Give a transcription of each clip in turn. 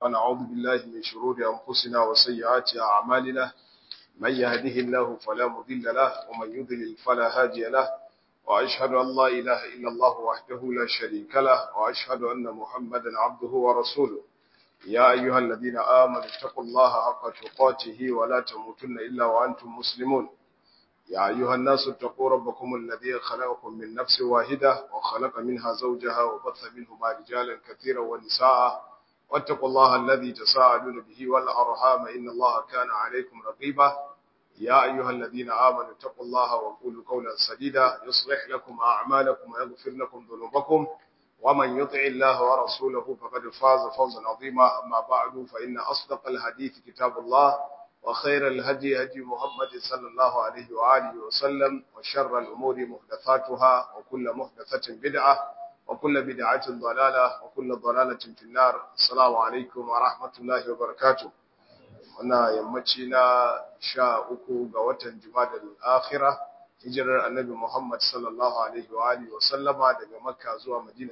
ونعوذ بالله من شرور أنفسنا وسيئات أعمالنا من يهده الله فلا مضل له ومن يضلل فلا هادي له وأشهد أن لا إله إلا الله وحده لا شريك له وأشهد أن محمدا عبده ورسوله يا أيها الذين آمنوا اتقوا الله حق تقاته ولا تموتن إلا وأنتم مسلمون يا أيها الناس اتقوا ربكم الذي خلقكم من نفس واحدة وخلق منها زوجها وبث منهما رجالا كثيرا ونساء واتقوا الله الذي تساءلون به والأرحام إن الله كان عليكم رقيبا يا أيها الذين آمنوا اتقوا الله وقولوا قولا سديدا يصلح لكم أعمالكم ويغفر لكم ذنوبكم ومن يطع الله ورسوله فقد فاز فوزا عظيما أما بعد فإن أصدق الحديث كتاب الله وخير الهدي هدي محمد صلى الله عليه وآله وسلم وشر الأمور محدثاتها وكل محدثة بدعة وكل بدعة ضلالة وكل ضلالة في النار السلام عليكم ورحمة الله وبركاته وانا يمتنا شاء أكو قوة جماد الآخرة hijirar annabi Muhammad sallallahu alaihi wa alihi wa sallama daga Makka zuwa Madina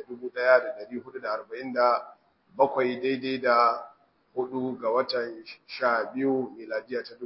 1447 daidai da hudu ga watan sha biyu miladiya ta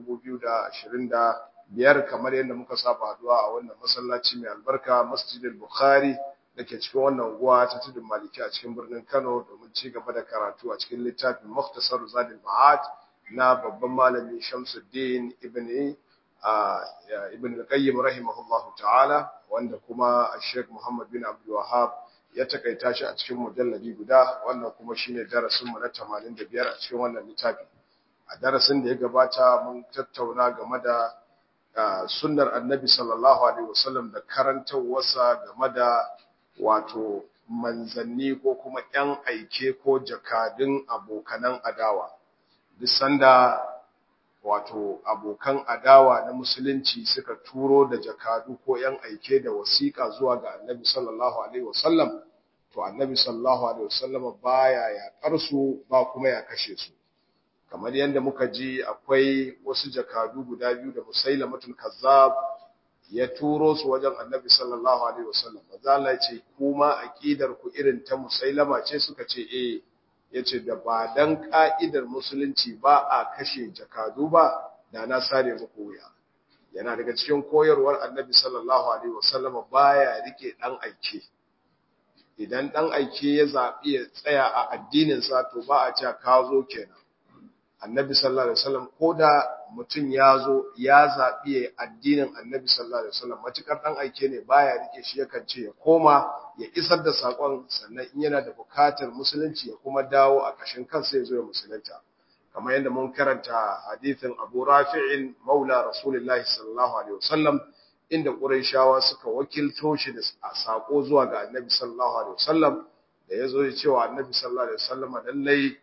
2025 kamar yadda muka saba haduwa a wannan masallaci mai albarka Masjidil Bukhari dake cikin wannan unguwa ta Tudun Maliki a cikin birnin Kano domin ci gaba da karatu a cikin littafin Mukhtasar Zadul Ma'ad na babban malami Shamsuddin Ibn ibn al-qayyim rahimahullahu ta'ala wanda kuma Sheikh Muhammad bin Abdul Wahhab ya takaita shi a cikin mujalladi guda wannan kuma shine darasin mu na 85 a cikin wannan littafi a darasin da ya gabata mun tattauna game da sunnar Annabi sallallahu alaihi wasallam da karantawarsa game da wato manzanni ko kuma ƴan aike ko jakadun abokanan adawa duk sanda wato abokan adawa na musulunci suka turo da jakadu ko yan aike da wasiƙa zuwa ga annabi sallallahu alaihi wasallam to annabi sallallahu alaihi wasallam baya yaƙar su ba kuma ya kashe su kamar yadda muka ji akwai wasu jakadu guda biyu da musailamatul kazzab ya turo su wajen annabi sallallahu alaihi wasallam manzo Allah ya ce kuma aqidar ku irin ta musailama ce suka ce eh ya ce da ba dan ƙa'idar musulunci ba a kashe jakadu ba da na sare muku wuya yana daga cikin koyarwar annabi sallallahu alaihi wasallama baya rike dan aike idan dan aike ya zaɓi ya tsaya a addininsa to ba a cewa ka zo kenan annabi sallallahu alaihi wasallam ko da mutum ya zo ya zaɓi ya addinin annabi sallallahu alaihi wasallam matukar dan aike ne baya rike shi yakan ce ya koma ya isar da sakon sannan in yana da bukatar musulunci ya kuma dawo a kashin kansa ya zo ya musulunta kamar yadda mun karanta hadithin Abu Rafi'in Maula Rasulullahi sallallahu alaihi wasallam inda Qurayshawa suka wakilto shi da sako zuwa ga Annabi sallallahu alaihi wasallam da yazo ya cewa Annabi sallallahu alaihi wasallam lallai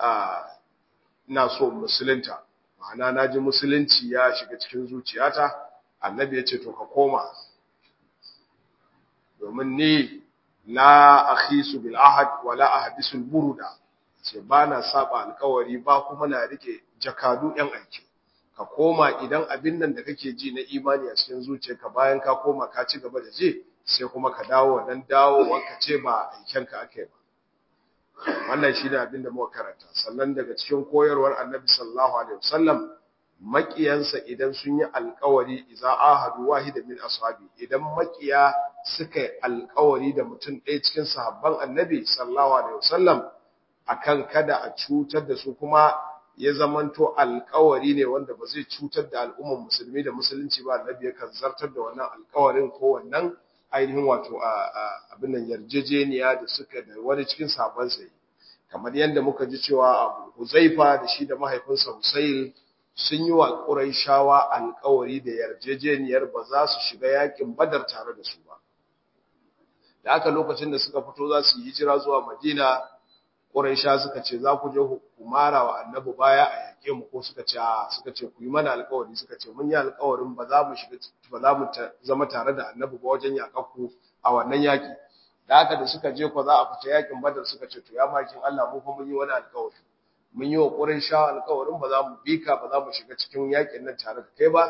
ina so musulunta ma'ana naji musulunci ya shiga cikin zuciyata Annabi ya ce to ka koma domin ni la akhisu bil ahad wala ahdisul buruda ce ba na saba alkawari ba kuma na rike jakadu yan aiki ka koma idan abin nan da kake ji na imani a cikin zuciyarka bayan ka koma ka ci gaba da je sai kuma ka dawo wannan dawo wanka ce ba aiken ka ake ba wannan shi ne abin da muka karanta sannan daga cikin koyarwar annabi sallallahu alaihi wasallam makiyansa idan sun yi alkawari idza ahadu wahida min ashabi idan makiya suka yi alkawari da mutum ɗaya cikin sahabban annabi sallallahu alaihi wasallam akan kada a cutar da su kuma ya zamanto alkawari ne wanda ba zai cutar da al'ummar musulmi da musulunci ba annabi yakan zartar da wannan alkawarin ko wannan ainihin wato abin nan yarjejeniya da suka da wani cikin sahabban sai kamar yadda muka ji cewa Abu Huzaifa da shi da mahaifinsa Husayl sun yi wa Qurayshawa alkawari da yarjejeniyar ba za su shiga yakin Badar tare da su ba da aka lokacin da suka fito za su yi hijira zuwa Madina Quraysha suka ce za ku je ku mara wa Annabi baya a yake mu ko suka ce a suka ce ku yi mana alƙawari suka ce mun yi alƙawarin ba za mu shiga ba za mu zama tare da Annabi ba wajen yakakku a wannan yaki da haka da suka je ko za a fita yakin Badar suka ce to ya makin Allah mu fa mun yi wani alƙawari mun yi wa Quraysha alƙawarin ba za mu bika ba za mu shiga cikin yakin nan tare da kai ba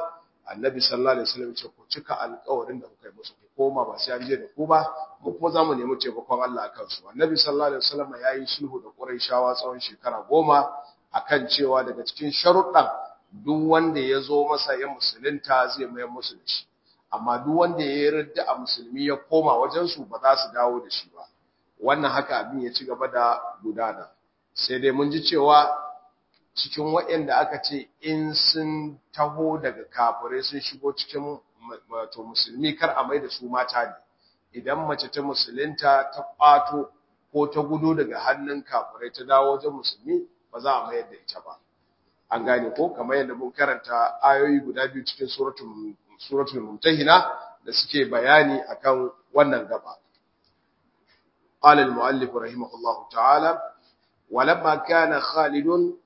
annabi sallallahu alaihi wasallam ce ku cika alƙawarin da kuka yi musu ku koma ba sai an je da ku ba mu kuma za mu nemi taimakon Allah akan su annabi sallallahu alaihi wasallam ya yi sulhu da Qurayshawa tsawon shekara goma akan cewa daga cikin sharuɗan duk wanda ya zo masa ya musulunta zai mayar musu da shi amma duk wanda ya yarda a musulmi ya koma wajen su ba za su dawo da shi ba wannan haka abin ya ci gaba da gudana sai dai mun ji cewa cikin waɗanda aka ce in sun taho daga kafirai sun shigo cikin wato musulmi kar a mai da su mata ne idan mace ta musulunta ta ƙwato ko ta gudu daga hannun kafirai ta dawo wajen musulmi ba za a mayar da ita ba an gane ko kamar yadda mun karanta ayoyi guda biyu cikin suratul suratul mumtahina da suke bayani akan wannan gaba قال المؤلف رحمه الله تعالى ولما كان خالد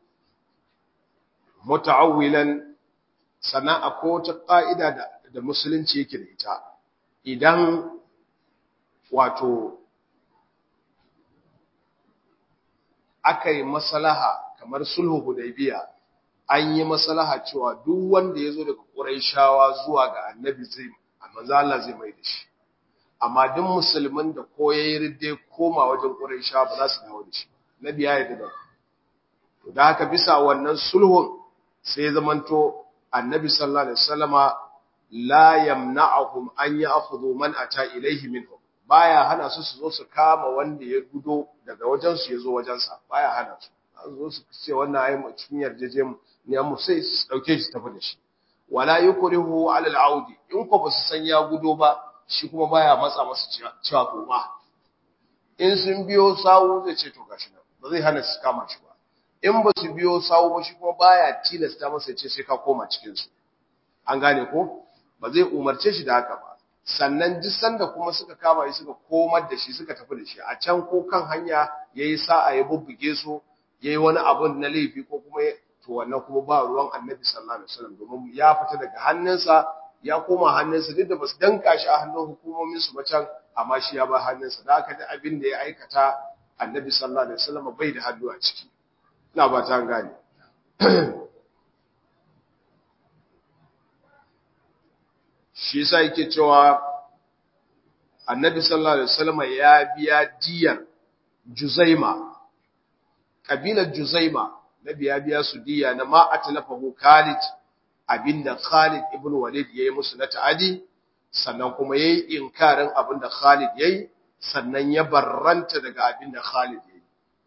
muta'awwilan sannan akwai wata ƙa'ida da, da musulunci yake da ita idan wato aka yi maslaha kamar sulhu hudaybiya an yi maslaha cewa duk wanda ya zo daga ƙurayshawa zuwa ga annabi zai manzo Allah zai mai da shi amma duk musulmin da ko yayi ridde koma wajen ƙurayshawa ba za su dawo da shi nabi ya yarda da to da haka bisa wannan sulhun sai ya zamanto annabi sallallahu alaihi wasallama la yamna'uhum an ya'khudhu man ata ilayhi minhum baya hana su su zo su kama wanda ya gudo daga wajen su yazo wajen sa baya hana su an zo su ce wannan ayi mu cikin yarjeje mu ne mu sai su dauke shi tafi da shi wala yukrihu ala al-audi in ko ba su san ya gudo ba shi kuma baya matsa masa cewa ko ba in sun biyo sawu zai ce to gashi nan ba zai hana su kama shi ba in ba su biyo sawu ba shi kuma baya tilasta masa ce sai ka koma cikin su an gane ko ba zai umarce shi da haka ba sannan duk sanda kuma suka kama shi suka komar da shi suka tafi da shi a can ko kan hanya yayi sa'a ya bubbuge su yayi wani abu na laifi ko kuma to wannan kuma ba ruwan Annabi sallallahu alaihi wasallam domin ya fita daga hannunsa ya koma hannunsa duk da basu danka shi a hannun hukumomin su ba can amma shi ya ba hannunsa da haka da abin da ya aikata Annabi sallallahu alaihi wasallam bai da hannu a ciki ina ba ta gane shi yasa yake cewa annabi sallallahu alaihi wasallam ya biya diyar juzaima kabilar juzaima nabi ya biya su diya na ma atlafahu khalid abinda khalid ibn walid yayi musu na ta'adi sannan kuma yayi inkarin abinda khalid yayi sannan ya barranta daga abinda khalid yayi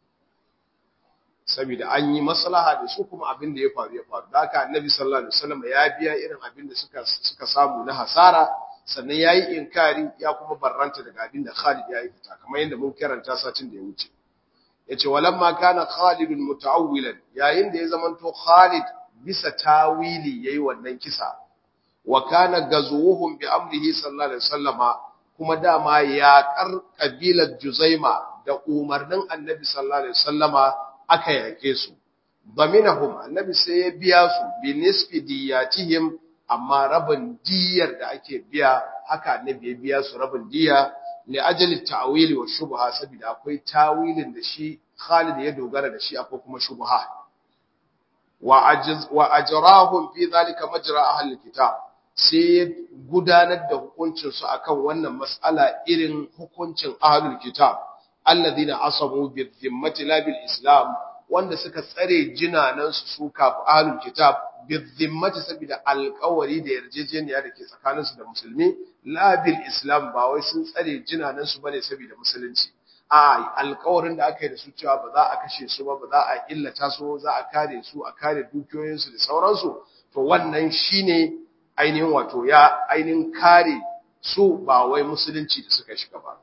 saboda an yi maslaha da su kuma abin da ya faru ya faru haka annabi sallallahu alaihi wasallam ya biya irin abin da suka suka samu na hasara sannan yayi inkari ya kuma barranta daga abin da Khalid ya yi fita kamar yadda mun karanta satin da ya wuce yace walamma kana Khalid mutaawwilan yayin da ya zamanto Khalid bisa tawili yayi wannan kisa wa kana gazuhum bi amrihi sallallahu alaihi wasallama kuma dama ya kar kabilar Juzaima da umarnin annabi sallallahu alaihi wasallama aka yake su baminahum annabi sai ya biya su bi nisfi diyatihim amma rabin diyar da ake biya haka annabi ya biya su rabin diya li ajali ta'wili wa shubha saboda akwai tawilin da shi Khalid ya dogara da shi akwai kuma shubha wa ajiz wa ajrahum fi zalika majra ahli kitab sai gudanar da hukuncin su akan wannan mas'ala irin hukuncin ahlul kitab alladhina asabu bi dhimmati la bil islam wanda suka tsare jinanan su su kafu ahlul kitab bi dhimmati saboda alƙawari da yarjejeniya da ke tsakanin su da musulmi la bil islam ba wai sun tsare jinanan su bane saboda musulunci a alƙawarin da aka yi da su cewa ba za a kashe su ba ba za a illata su za a kare su a kare dukiyoyin su da sauransu to wannan shine ainihin wato ya ainihin kare su ba wai musulunci da suka shiga ba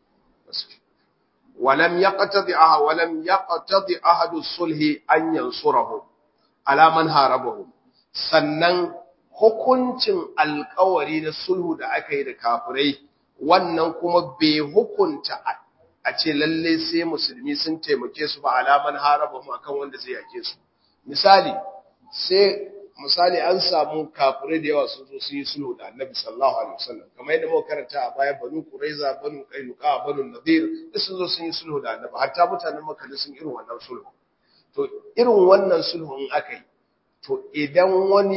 ولم يقتضي أحد ولم يقتضي أحد الصلح أن ينصرهم على من هاربهم sannan hukuncin alkawari na sulhu da aka yi da kafirai wannan kuma bai hukunta a ce lalle sai musulmi sun taimake su ba alaman harabahum akan wanda zai yake su misali sai misali an samu kafirai da yawa sun zo sun yi sulhu da annabi sallallahu alaihi wasallam kamar yadda muka karanta a baya banu quraiza banu qainuqa banu nadir duk sun zo sun yi sulhu da annabi hatta mutanen makka sun irin wannan sulhu to irin wannan sulhun akai to idan wani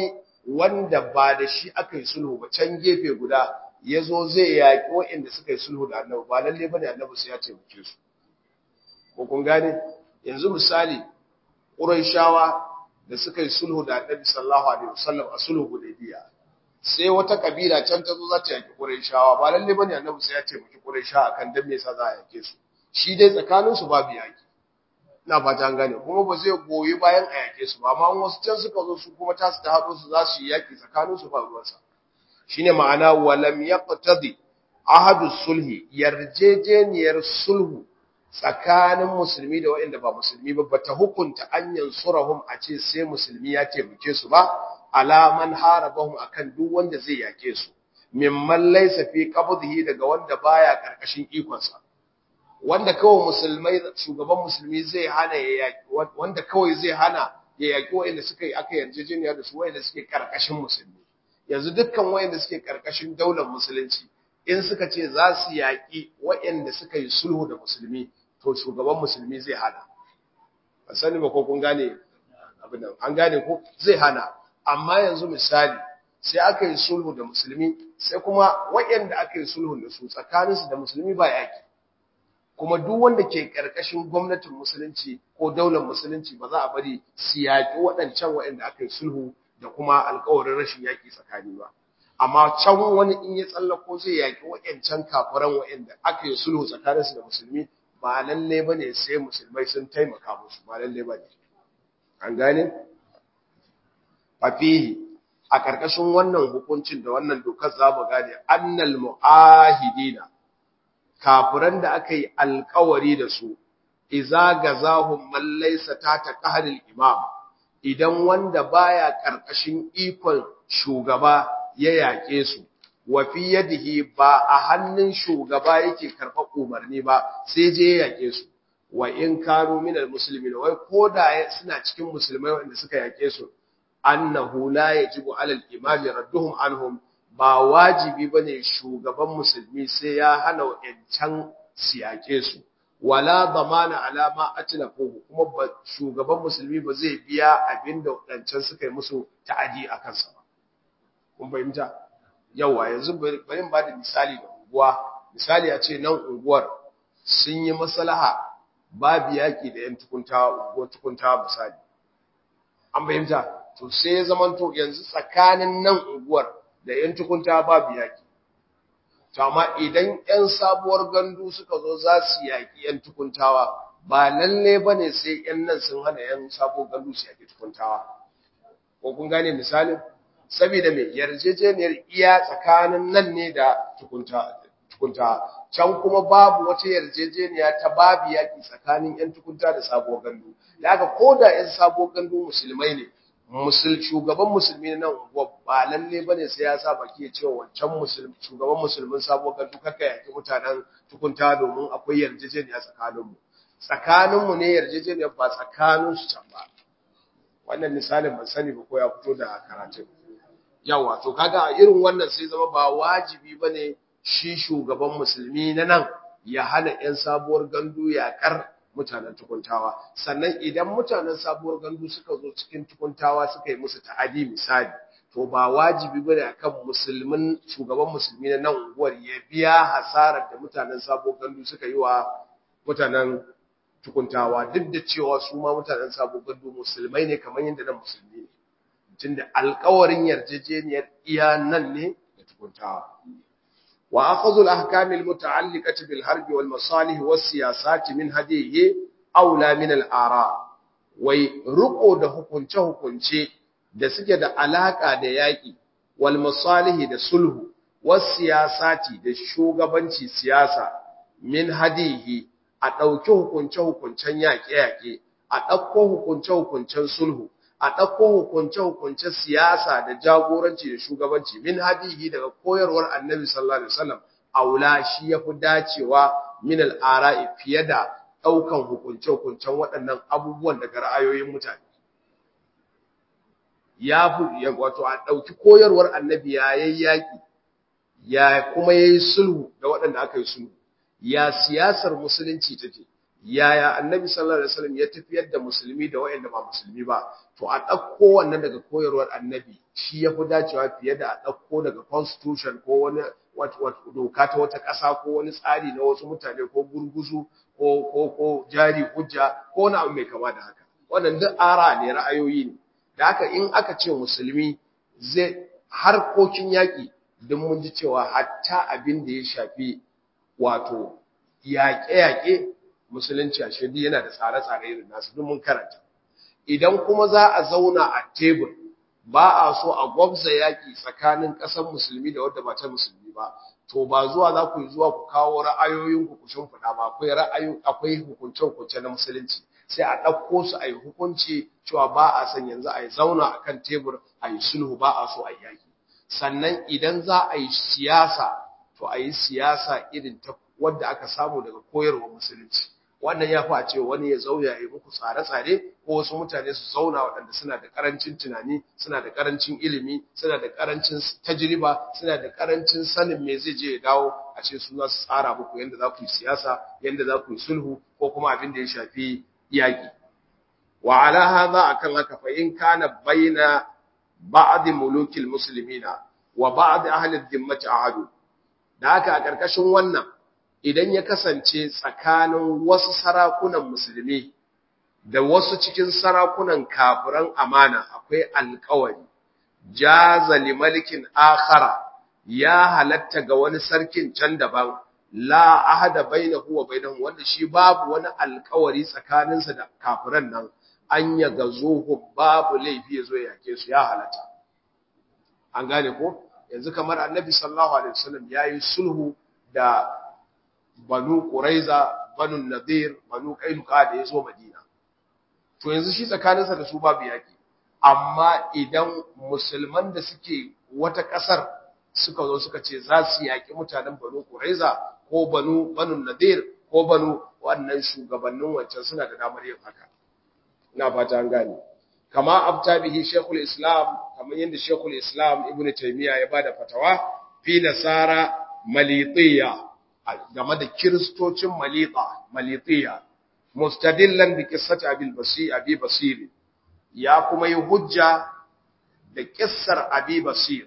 wanda ba da shi aka yi sulhu ba can gefe guda ya zo zai yaƙi waɗanda suka yi sulhu da annabi ba lalle ba ne annabi sai ya taimake su ko kun gane yanzu misali ƙurayshawa da suka yi sulhu da annabi sallallahu alaihi wasallam a sulhu hudaybiya sai wata kabila can ta zo za ta yaƙi ƙurayshawa ba lalle ba ne annabi sai ya taimaki ƙurayshawa akan dan me yasa za a yaƙe su shi dai tsakaninsu babu yaƙi ina fata an gane kuma ba zai goyi bayan a yake su ba amma wasu can suka zo su kuma tasu ta haɗo su za su yi yaƙi tsakanin su ba ruwansa shine ma'ana walam yaqtadi ahadu sulhi yarjejeniyar sulhu tsakanin musulmi da waɗanda ba musulmi ba bata hukunta an yansurahum a ce sai musulmi ya taimake su ba alaman harabahum akan duk wanda zai yake su mimman laysa fi qabdihi daga wanda baya karkashin ikonsa wanda kawai musulmai shugaban musulmi zai hana ya yaki wanda kawai zai hana ya yaki wanda suka yi aka yarjejeniya da su wanda suke karkashin musulmi yanzu dukkan wanda suke karkashin daular musulunci in suka ce za su yaki wanda suka yi sulhu da musulmi to shugaban musulmi zai hana ba sani ba ko kun gane abin nan an gane ko zai hana amma yanzu misali sai aka yi sulhu da musulmi sai kuma wayanda aka yi sulhu da su tsakaninsu da musulmi ba yaki kuma duk wanda ke karkashin gwamnatin musulunci ko daular musulunci ba za a bari su yaƙi waɗancan waɗanda aka yi sulhu da kuma alƙawarin rashin yaƙi tsakani ba amma can wani in ya tsallako zai yaƙi waɗancan kafiran waɗanda aka yi sulhu tsakaninsu da musulmi ba lalle ba ne sai musulmai sun taimaka musu ba lalle ba ne an gane fafihi a ƙarƙashin wannan hukuncin da wannan dokar za mu gane annal mu'ahidina kafiran da aka yi alkawari da su, iza ga zahun mallaisa ta ta ƙaharin imam, idan wanda baya ƙarƙashin ikon shugaba ya yaƙe su, wafi yadihi ba a hannun shugaba yake karɓar umarni ba, sai je ya yaƙe su, wa in kanu minal musulmi wai ko da suna cikin musulmai wanda suka yaƙe su, annahu la yajibu alal imami radduhum anhum ba wajibi ba ne shugaban musulmi sai ya hana wa'yancan siyake su, wala zamana alama a tilafuhu kuma ba shugaban musulmi ba zai biya abin da waɗancan suka yi musu ta'adi a kansa ba. Kun fahimta? Yawa yanzu bari ba da misali da unguwa, misali a ce nan unguwar sun yi maslaha babu yaƙi da ‘yan tukuntawa, unguwar tukuntawa misali. An fahimta? To sai ya zamanto yanzu tsakanin nan unguwar da ‘yan tukunta babu yaƙi. To, amma idan ‘yan sabuwar gandu suka zo za su yaƙi ‘yan tukuntawa, ba lalle ba ne sai ‘yan nan sun hana ‘yan sabuwar gandu su yaƙi tukuntawa. Ko kun gane misalin? Saboda mai yarjejeniyar iya tsakanin nan ne da tukunta. Can kuma babu wata yarjejeniya ta babu yaƙi tsakanin ‘yan tukunta da sabuwar gandu. Da haka ko da ‘yan sabuwar gandu musulmai ne, musul shugaban musulmi na unguwa ba lalle bane sai ya sa baki ya cewa wancan musulmi shugaban musulmin sabo ga duka kai yake mutanen tukunta domin akwai yarjejeniya tsakaninmu tsakaninmu ne yarjejeniyar ba tsakanin su can ba wannan misalin ban sani ba ko ya fito da karatun yawa to kaga irin wannan sai zama ba wajibi bane shi shugaban musulmi na nan ya hana yan sabuwar gandu yakar mutanen tukuntawa sannan idan mutanen sabuwar gandu suka zo cikin tukuntawa suka yi musu ta'adi misali to ba wajibi bane akan musulmin shugaban musulmi na nan unguwar ya biya hasarar da mutanen sabuwar gandu suka yi wa mutanen tukuntawa duk da cewa su ma mutanen sabuwar gandu musulmai ne kamar yadda nan musulmi ne tunda alƙawarin yarjejeniyar iya nan ne da tukuntawa وأخذ الأحكام المتعلقة بالحرب والمصالح والسياسات من هديه أولى من الآراء wai riko da hukunce-hukunce da suke da alaka da yaƙi wal masalihi da sulhu was siyasati da shugabanci siyasa min hadihi a ɗauki hukunce-hukuncen yaƙe-yaƙe a ɗauko hukunce-hukuncen sulhu a ɗauko hukunce-hukuncen siyasa da jagoranci da shugabanci min hadihi daga koyarwar annabi sallallahu alaihi wasallam aula shi ya fi dacewa min al'ara'i fiye da ɗaukan hukunce-hukuncen waɗannan abubuwan daga ra'ayoyin mutane ya fi wato a ɗauki koyarwar annabi ya yi yaƙi ya kuma ya yi sulhu da waɗanda aka yi sulhu ya siyasar musulunci take yaya annabi sallallahu alaihi wasallam ya tafiyar da musulmi da waɗanda ba musulmi ba to a ɗauko wannan daga koyarwar annabi shi ya fi dacewa fiye da a ɗauko daga constitution ko wani doka ta wata ƙasa ko wani tsari na wasu mutane ko gurguzu ko ko ko jari hujja ko wani abu mai kama da haka wannan duk ara ne ra'ayoyi ne da haka in aka ce musulmi zai harkokin yaƙi don mun ji cewa hatta abin da ya shafi wato yaƙe-yaƙe musulunci a shaidu yana da tsare-tsare irin nasu don mun karanta idan kuma za a zauna a tebur ba a so a gwabza yaƙi tsakanin ƙasar musulmi da wadda ba ta musulmi ba to ba zuwa za ku yi zuwa ku kawo ra'ayoyin ku kushin fada ba akwai ra'ayoyi akwai hukunce-hukunce na musulunci sai a ɗauko su a yi hukunci cewa ba a san yanzu a yi zauna a kan tebur a yi sulhu ba a so a yi yaƙi sannan idan za a yi siyasa to a yi siyasa irin ta wadda aka samu daga koyarwa musulunci wannan ya fi a ce wani ya zauya ya muku tsare-tsare ko wasu mutane su zauna waɗanda suna da ƙarancin tunani suna da ƙarancin ilimi suna da ƙarancin tajriba suna da ƙarancin sanin me zai je ya dawo a ce su za su tsara muku yadda za ku yi siyasa yadda za ku yi sulhu ko kuma abin da ya shafi yaƙi wa ala hadha akan haka fa in kana baina ba'd mulukil muslimina wa ba'd ahli dhimmati ahadu da haka a ƙarƙashin wannan idan ya kasance tsakanin wasu sarakunan musulmi da wasu cikin sarakunan kafiran amana akwai alkawari jaza li malikin akhara ya halatta ga wani sarkin can daban la ahada bainahu wa bainahum wanda shi babu wani alkawari tsakaninsa da kafiran nan an ya gazuhu babu laifi yazo ya yake su ya halatta an gane ko yanzu kamar annabi sallallahu alaihi wasallam yayi sulhu da banu Quraiza, banu Nadir, banu Kainuka da ya zo Madina. To yanzu shi tsakaninsa da su babu yaki. Amma idan musulman da suke wata ƙasar suka zo suka ce za su yaƙi mutanen banu Quraiza ko banu banu Nadir ko banu wannan shugabannin wancan suna da damar yin haka. Ina fata an gane. Kama abta bihi Sheikhul Islam, kamar yadda Sheikhul Islam Ibn Taymiyyah ya bada fatawa fi nasara malitiyya game da kiristocin malita malitiya mustadillan bi qissati abil basir abi basir ya kuma yi hujja da kissar abi basir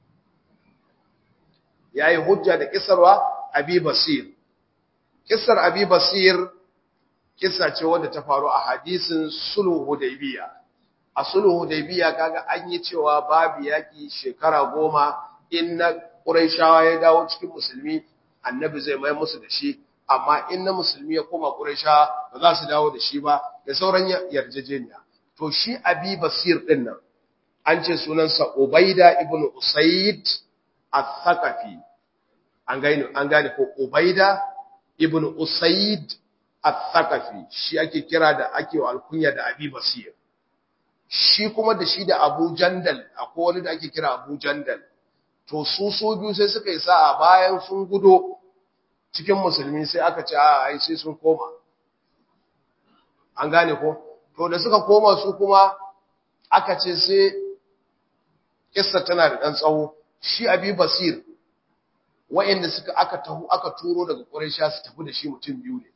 yayi hujja da kissarwa abi basir kissar abi basir kissa ce wanda ta faru a hadisin sulhu hudaybiya a sulhu hudaybiya kaga an yi cewa babu yaki shekara goma in na quraishawa ya dawo cikin musulmi annabi zai mai musu da shi amma in na musulmi ya koma quraisha ba za su dawo da shi ba da sauran yarjejeniya to shi abi basir din nan an ce sunansa ubaida ibnu usayd al-thaqafi an gane an gane ko ubaida ibnu usayd al-thaqafi shi ake kira da ake wa alkunya da abi basir shi kuma da shi da abu jandal akwai wani da ake kira abu jandal to su su biyu sai suka yi sa'a bayan sun gudo cikin musulmi sai aka ce a ai sai sun koma an gane ko to da suka koma su kuma aka ce sai kissa tana da dan tsawo shi abi basir wa'anda suka aka tahu aka turo daga quraisha su tafi da shi mutum biyu ne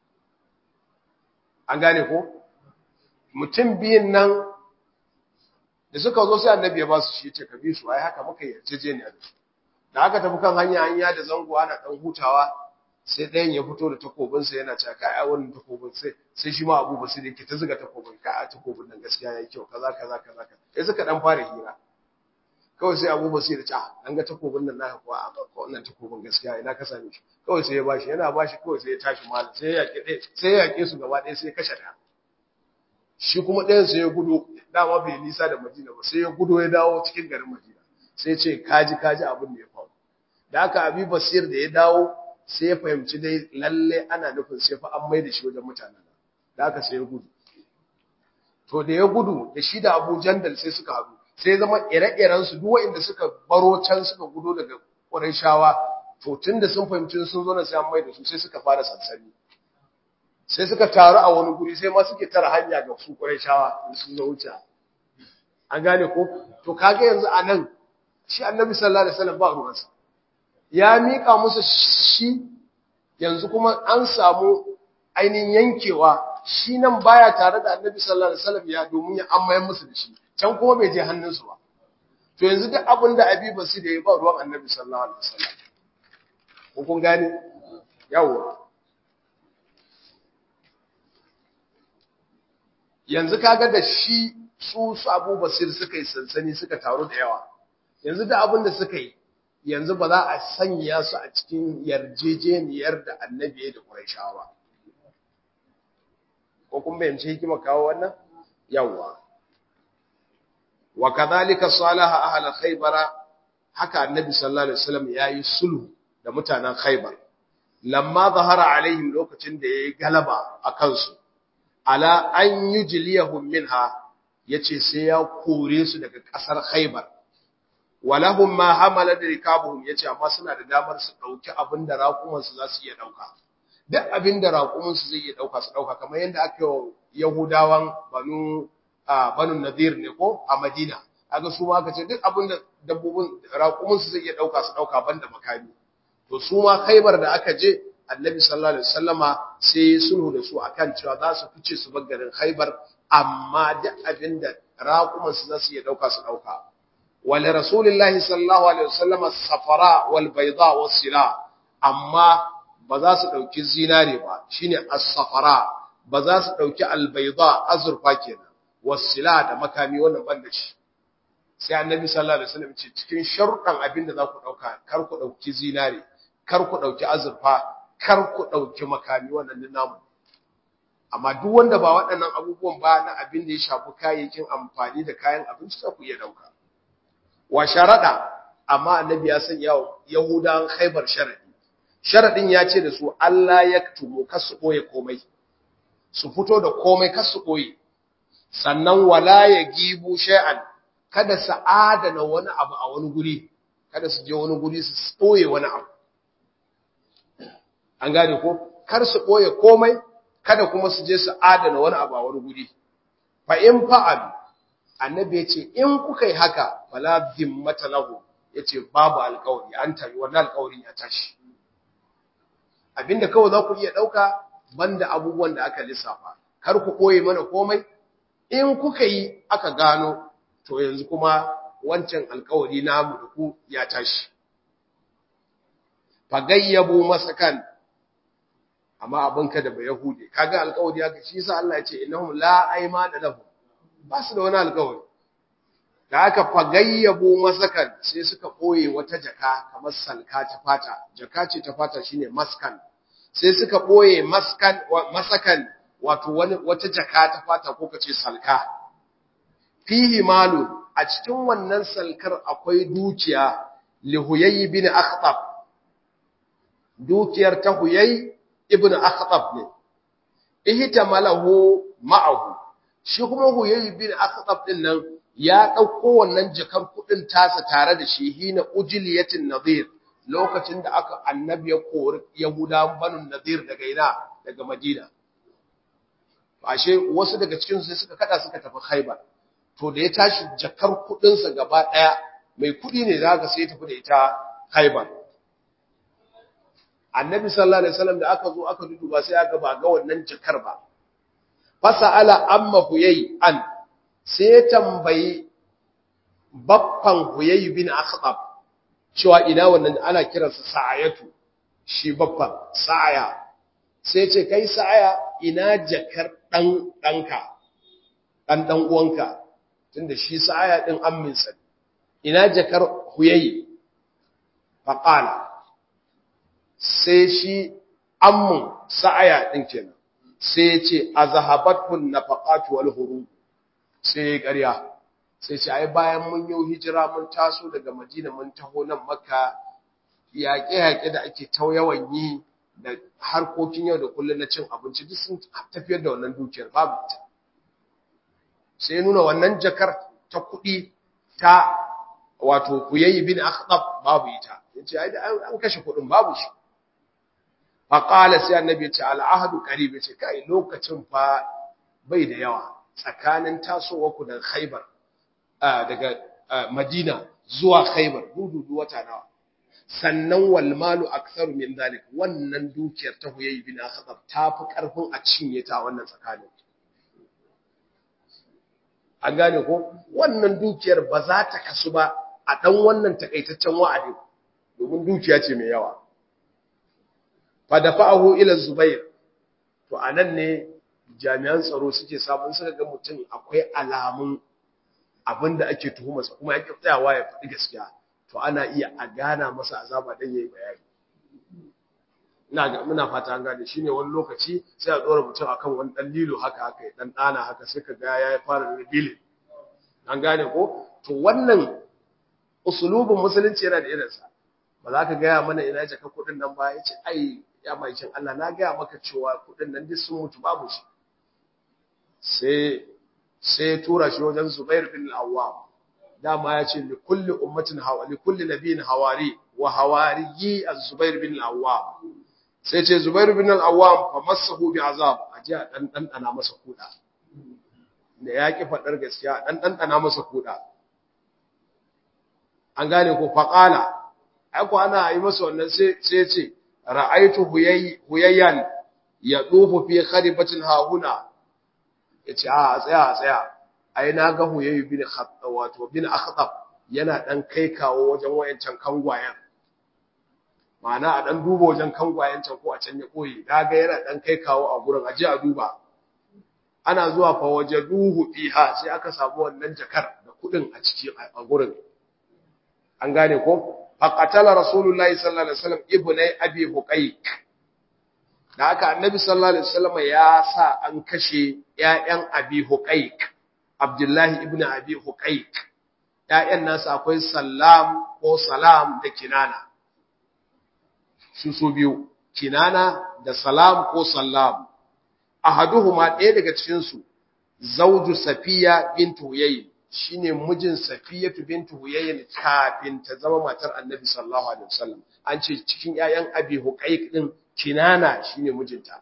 an gane ko mutum biyun nan da suka zo sai annabi ya ba su shi ce ka bi su ai haka muka yarjejeniya da su da aka tafi kan hanya hanya da zango ana dan hutawa sai ɗayan ya fito da takobin sa yana cewa kai ai wannan takobin sai sai shi ma Abu Basir yake ta zuga takobin ka a takobin nan gaskiya yayi kyau kaza kaza kaza sai suka dan fara hira kawai sai Abu Basir ya ce an ga takobin nan naka kuwa a ko wannan takobin gaskiya ina ka same shi kawai sai ya bashi yana bashi kawai sai ya tashi malam sai ya yake sai ya yake su gaba ɗaya sai ya kashe ɗaya shi kuma ɗayan sai ya gudu dama bai nisa da Madina ba sai ya gudu ya dawo cikin garin Madina sai ce kaji kaji abin da ya faru da haka Abi Basir da ya dawo sai ya fahimci dai lalle ana nufin sai fa an mai da shi wajen mutanen da haka sai ya gudu to da ya gudu da shi da Abu Jandal sai suka haɗu sai zama ire-iren su duk waɗanda suka baro can suka gudu daga Qurayshawa to tunda sun fahimci sun zo na sai an mai da su sai suka fara sansani sai suka taru a wani guri sai ma suke tara hanya ga su Qurayshawa sun zo wuce an gane ko to kage yanzu anan shi Annabi sallallahu alaihi wasallam ba ruwansa ya mika musu shi yanzu kuma an samu ainihin yankewa shi nan baya tare da annabi sallallahu alaihi wasallam ya domin ya ammayan musu da shi can kuma bai je hannunsu ba to yanzu duk abin da abi basu da ya ba ruwan annabi sallallahu alaihi wasallam ko kun gane yawa yanzu kaga da shi su su Abu Basir suka yi sansani suka taru da yawa yanzu da abin da suka yi yanzu ba za a sanya su a cikin yarjejeniyar da annabi ya da Qurayshawa ba ko kun bayyance hikima kawo wannan yawa wa kadhalika salaha ahla khaybar haka annabi sallallahu alaihi wasallam yayi sulhu da mutanen khaybar lamma zahara alaihim lokacin da yayi galaba akan su ala an yujliyahum minha yace sai ya kore su daga kasar khaybar walahum ma hamala rikabuhum yace amma suna da damar su dauki abinda raƙuman su za su iya dauka duk abinda raƙuman su zai iya dauka su dauka kamar yanda aka yi yahudawan banu banu nadir ne ko a madina kaga su ma kace duk abinda dabbobin raƙuman su zai iya dauka su dauka banda makami to su ma khaybar da aka je annabi sallallahu alaihi wasallama sai sulhu da su akan cewa za su fice su bar garin khaybar amma duk abinda raƙuman su za su iya dauka su dauka ولرسول الله صلى الله عليه وسلم الصفراء والبيضاء والسلاء amma ba za su dauki zinare ba shine as-safara ba za su dauki al-bayda azurfa kenan wasila da makami wannan banda shi sai annabi sallallahu alaihi wasallam ce cikin sharuɗan abinda za ku dauka kar ku dauki zinare kar ku dauki azurfa kar ku dauki makami wannan namu amma duk wanda ba waɗannan abubuwan ba na abin da ya shafi kayayyakin amfani da kayan abinci za ku iya dauka wa sharaɗa amma annabi ya sanya yahudan khaibar sharadi sharadin ya ce da su Allah ya tumo kar su koye komai su fito da komai kar su koye sannan wala ya gibu shay'an kada su adana wani abu a wani guri kada su je wani guri su koye wani abu an gane ko kar su koye komai kada kuma su je su adana wani abu a wani guri fa in fa'alu annabi ya ce in kuka yi haka fala zimmata lahu ya ce babu alkawari an tabi wannan alkawarin ya tashi abinda kawai za ku iya ɗauka banda abubuwan da aka lissafa kar ku koye mana komai in kuka yi aka gano to yanzu kuma wancan alkawari namu da ku ya tashi fagayyabu masakan amma abinka da ba yahudi kaga alkawari haka shi yasa Allah ya ce innahum la aymana lahum ba su da wani alkawari da aka fagayyabu masakan sai suka ɓoye wata jaka kamar salka ta fata jaka ce ta fata shine maskan sai suka ɓoye maskan masakan wato wani wata jaka ta fata ko kace salka fihi malun a cikin wannan salkar akwai dukiya li huyay bin akhtab dukiyar ta huyay ibn akhtab ne ihtamalahu ma'ahu shi kuma huyayi bin akhtab din nan ya dauko wannan jakar kudin tasa tare da shi hina ujliyatin nadir lokacin da aka annabi ya kori yahuda banu nadir daga ina daga madina ashe wasu daga cikin su sai suka kada suka tafi khaybar to da ya tashi jakar kudin sa gaba daya mai kudi ne zaka sai tafi da ita khaybar annabi sallallahu alaihi wasallam da aka zo aka duduba sai aka ba ga wannan jakar ba fasa'ala amma huyai an sai ya tambayi baffan huyai bin akhtab cewa ina wannan ana kiransa sa'ayatu shi baffan sa'aya sai ce kai sa'aya ina jakar dan danka dan dan uwanka tunda shi sa'aya din amminsa ina jakar huyai faqala sai shi ammun sa'aya din kenan sai ya ce a zahabatun na faƙatu wal huru sai ya ƙarya sai ce ai bayan mun yi hijira mun taso daga madina mun taho nan maka yaƙe-yaƙe da ake ta yawan yi da harkokin yau da kullum na cin abinci duk sun tafiyar da wannan dukiyar babu ita sai nuna wannan jakar ta kuɗi ta wato kuyayi bin akhdab babu ita yace ai an kashe kuɗin babu shi faƙala sai annabi ya ce al'ahadu ƙarib ya ce kai lokacin fa bai da yawa tsakanin tasowa ku daga khaibar daga madina zuwa khaibar dududu wata nawa sannan wal malu aktharu min zalik wannan dukiyar ta huyayy bin akhtab ta fi karfin a cinye ta wannan tsakanin an gane ko wannan dukiyar ba za ta kasu ba a dan wannan takaitaccen wa'adi domin dukiya ce mai yawa fa dafa'ahu ila zubair to anan ne jami'an tsaro suke sabon suka ga mutum akwai alamun abinda ake tuhumarsa kuma ya tsayawa ya faɗi gaskiya to ana iya a gana masa azaba dan yayi bayani ina ga muna fata an gane shine wani lokaci sai a dora mutum akan wani dan lilo haka haka ya dan dana haka sai ka ga ya fara rebellion an gane ko to wannan usulubin musulunci yana da irinsa ba za ka gaya mana ina jaka kuɗin nan ba ya ce ai ya maikin Allah na gaya maka cewa kuɗin nan duk sun mutu babu shi sai sai tura shi wajen Zubair bin al-Awwam dama ya ce likulli ummatin hawa likulli nabiyin hawari wa hawariyi az-Zubair bin al-Awwam sai ce Zubair bin al-Awwam fa masahu bi azab aje a dan dan ana masa kuda da ya ki fadar gaskiya dan dan ana masa kuda an gane ko faqala ai ko ana yi masa wannan sai sai ce ra'aytu huyayyan yadufu fi kharibatin hahuna yace a tsaya a tsaya ai na ga huyayyu bin khattab wato bin akhtab yana dan kai kawo wajen wayancan kangwayen ma'ana a dan duba wajen kangwayen can ko a can ya koyi daga yana dan kai kawo a gurin aje a duba ana zuwa fa waje duhu fiha sai aka samu wannan jakar da kudin a ciki a gurin an gane ko faqatala rasulullahi sallallahu alaihi wasallam ibnai abi huqayq da haka annabi sallallahu alaihi wasallam ya sa an kashe ƴaƴan abi huqayq abdullahi ibn abi huqayq ƴaƴan nasa akwai sallam ko salam da kinana su su biyu kinana da salam ko sallam ahaduhuma ɗaya daga cikin su zawju safiya bint huyayy shine mijin safiyatu bint huyayy kafin ta zama matar annabi sallallahu alaihi wasallam an ce cikin ƴaƴan abi huqayq din kinana shine mijinta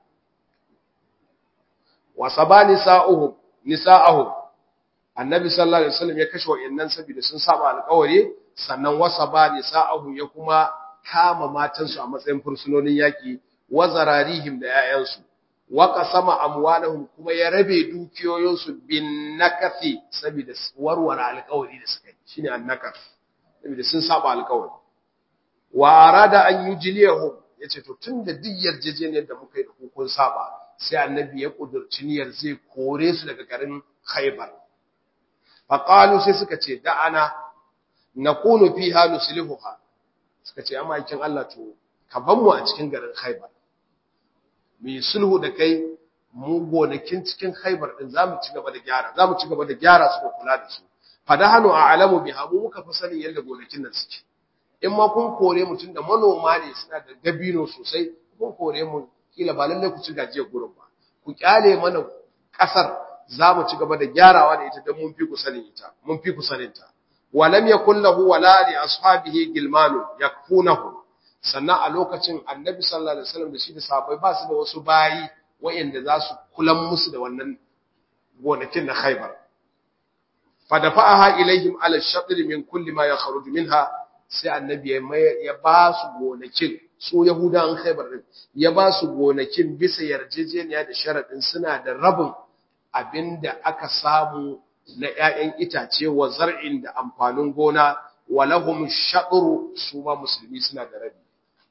wa sabani sa'uhum nisa'uhum annabi sallallahu alaihi wasallam ya kashe wayannan saboda sun saba alƙawari sannan wasa ba nisa'uhum ya kuma kama matansu a matsayin fursunonin yaki wa zararihim da 'ya'yansu wa qasama amwalahum kuma ya rabe dukiyoyinsu bin nakathi saboda warware alƙawari da suka yi shine annakath saboda sun saba alƙawari wa arada an yujliyahum yace to tunda duk yarjejeniyar da muka yi da hukun saba sai annabi ya kudurci niyyar zai kore su daga garin Khaybar fa qalu sai suka ce da'ana nakunu fiha nuslihuha suka ce amma kin Allah to ka ban mu a cikin garin Khaybar mu yi sulhu da kai mu gonakin cikin Khaybar din zamu ci gaba da gyara zamu ci gaba da gyara su da kula da su fadahanu a'lamu biha mu muka fi sanin yadda gonakin nan suke in ma kun kore mutum da manoma ne suna da dabino sosai kun kore mu kila ba lalle ku ci gajiyar gurin ba ku kyale mana kasar za mu ci gaba da gyarawa da ita don mun fi ku sanin ita mun fi ku sanin ta walam yakul lahu wala li ashabihi gilmanu yakfunahu sannan a lokacin annabi sallallahu alaihi wasallam da shi da sahabbai ba su da wasu bayi wayanda za su kulan musu da wannan gonakin na Khaibar fa dafa'aha ilaihim ala shatr min kulli ma yakhruju minha sai annabi ya ba su gonakin su yahudan khaibar din ya ba su gonakin bisa yarjejeniya da sharadin suna da rabin abinda aka samu na ƴaƴan itace wa zar'in da amfanin gona walahum shadru su ma musulmi suna da rabi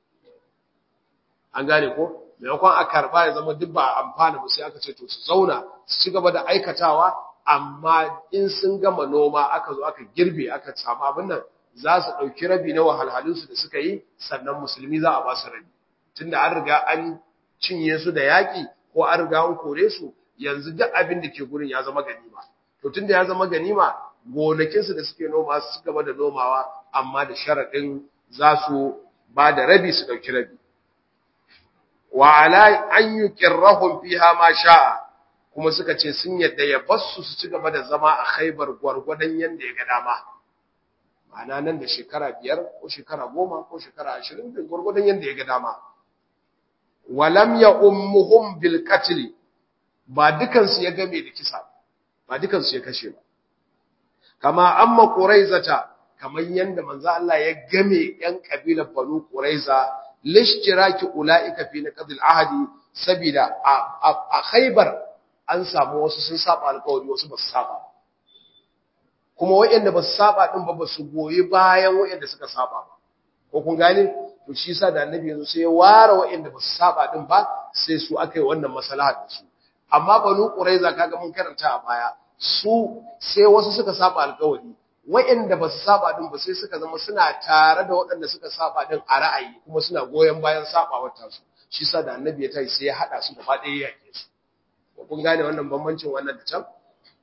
an gane ko maimakon a karba ya zama duk ba amfana ba sai aka ce to su zauna su ci gaba da aikatawa amma in sun gama noma aka zo aka girbe aka samu abin nan za su ɗauki rabi na wahalhalunsu da suka yi sannan musulmi za a ba su rabi tunda an riga an cinye su da yaƙi ko an riga an kore su yanzu duk abin da ke gurin ya zama ganima to tunda ya zama ganima gonakinsu da suke noma su gaba da nomawa amma da sharaɗin za su ba da rabi su ɗauki rabi wa ala an yuqirrahum fiha ma sha'a kuma suka ce sun yadda ya basu su ci gaba da zama a Khaibar gwargwadon yanda ya ga dama ma'ana nan da shekara biyar ko shekara goma ko shekara ashirin da gwargwadon yadda ya ga dama walam ya ummuhum bil qatl ba dukansu ya game da kisa ba dukansu ya kashe ba kama amma quraizata kamar yanda manzo Allah ya game yan kabilar Banu Quraiza lishtiraki ulaika fi naqdil ahdi sabida a Khaybar an samu wasu sun saba alƙawari wasu ba su saba kuma waɗanda ba su saba din ba ba su goyi bayan waɗanda suka saba ba ko kun gane to shi yasa da annabi yanzu sai ya ware waɗanda ba su saba din ba sai su aka yi wannan maslaha da su amma Banu Quraiza kaga mun karanta a baya su sai wasu suka saba alƙawari waɗanda ba su saba din ba sai suka zama suna tare da waɗanda suka saba din a ra'ayi kuma suna goyon bayan sabawar tasu shi sa da annabi ya tayi sai ya hada su gaba ɗaya yake su kun gane wannan bambancin wannan da can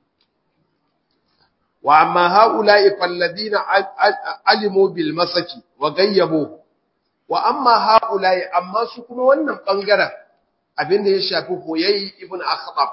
wa amma haula'i falladina alimu bil masaki wa gayyabu wa amma haula'i amma su kuma wannan bangaren abinda ya shafi hoyayi ibn akhtab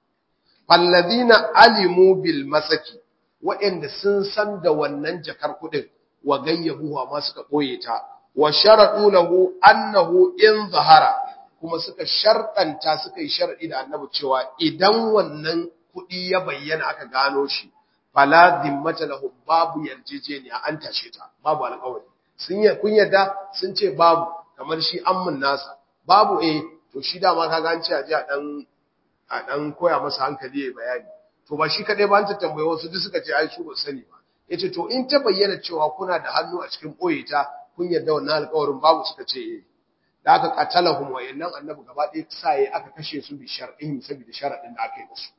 falladina alimu bil masaki waɗanda sun san da wannan jakar kuɗin wa gayyabu amma suka ɓoye ta wa sharadu lahu annahu in zahara kuma suka sharɗanta suka yi sharadi da annabi cewa idan wannan kuɗi ya bayyana aka gano shi fala dimmata lahu babu yarjejeniya an tashe ta babu alƙawari sun yi kun yadda sun ce babu kamar shi ammun nasa babu eh to shi dama kaga an ce a ji a dan a dan koya masa hankali ya bayani to ba shi kadai ba an ta tambaye wasu duk suka ce ai su ba sani ba yace to in ta bayyana cewa kuna da hannu a cikin boye ta kun yarda wannan alƙawarin babu suka ce eh da aka qatalahum wa yannan annabi gaba ɗaya sai aka kashe su bi shar'in saboda sharadin da aka yi musu